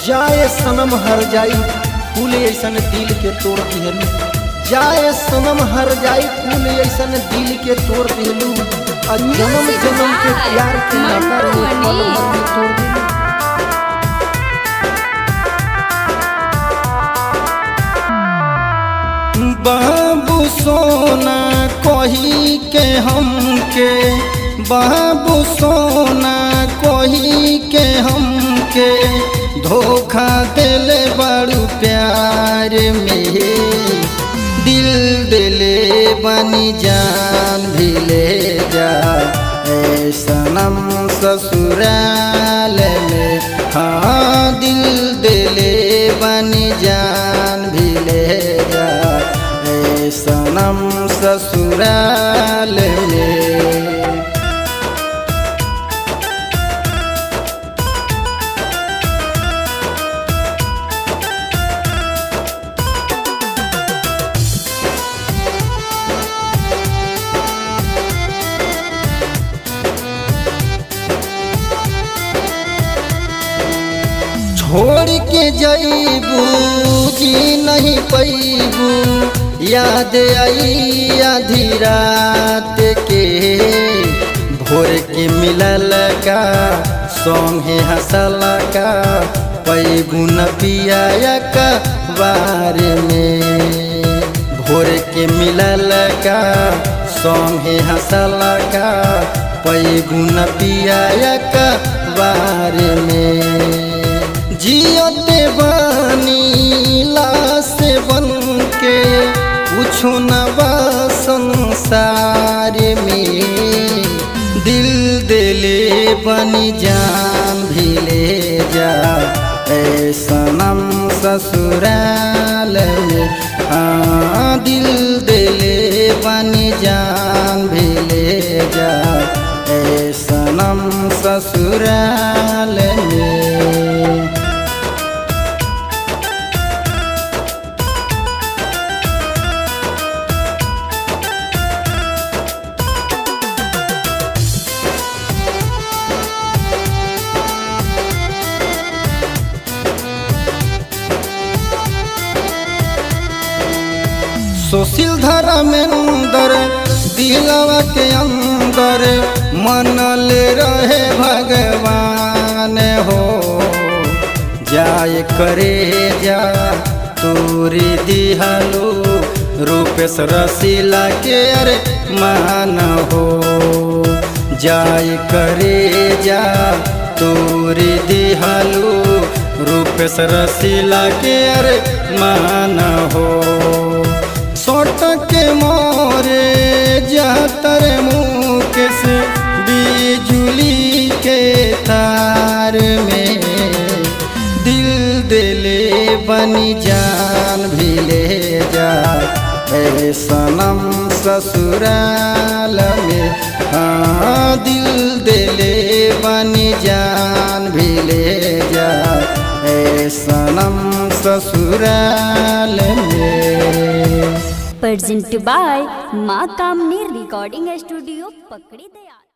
जाए सनम हर जाई फूल ऐसन दिल के तोड़ दिहलू जाए सनम हर जाई फूल ऐसन दिल के तोड़ दिहलू आ जन्म जन्म के प्यार के नाता रे पल भर में तोड़ दिहलू बाबू सोना कही के हमके बाबू सोना कही के हमके धोखा दिले बड़ू प्यार में दिल दिले बनी जान भी ले जा ए सनम ससुराल में हाँ दिल दिले बनी जान भी ले जा ए सनम ससुराल में छोड़ के जईबू जी नहीं पैबू याद आई आधी रात के भोर के मिलल का संगे हंसल का पैबू न पिया का बार में भोर के मिलल का संगे हंसल का पैबू न पिया का बार में जियते बानी लाश बन के कुछ न बा संसार में दिल दिले बनी जान भी ले जा ए सनम ससुराल में हाँ दिल दिले बनी जान भी ले जा ए सनम ससुराल में सुशील धर्मेंद्र दिलवा के अंदर मनल रहे भगवान हो जाय करे जा तोरी दिहलो रूपेश रसीला के अरे मान हो जाय करे जा तोरी दिहलो रूपेश रसीला के अरे मान हो सोट के मोरे जातर मुकेश बिजुली के तार में दिल दिले बनी जान भी ले जा ए सनम ससुराल में हाँ दिल दिले बनी जान भी ले जा ए सनम ससुराल में presented by माँ कामनी रिकॉर्डिंग स्टूडियो पकड़ी दयाल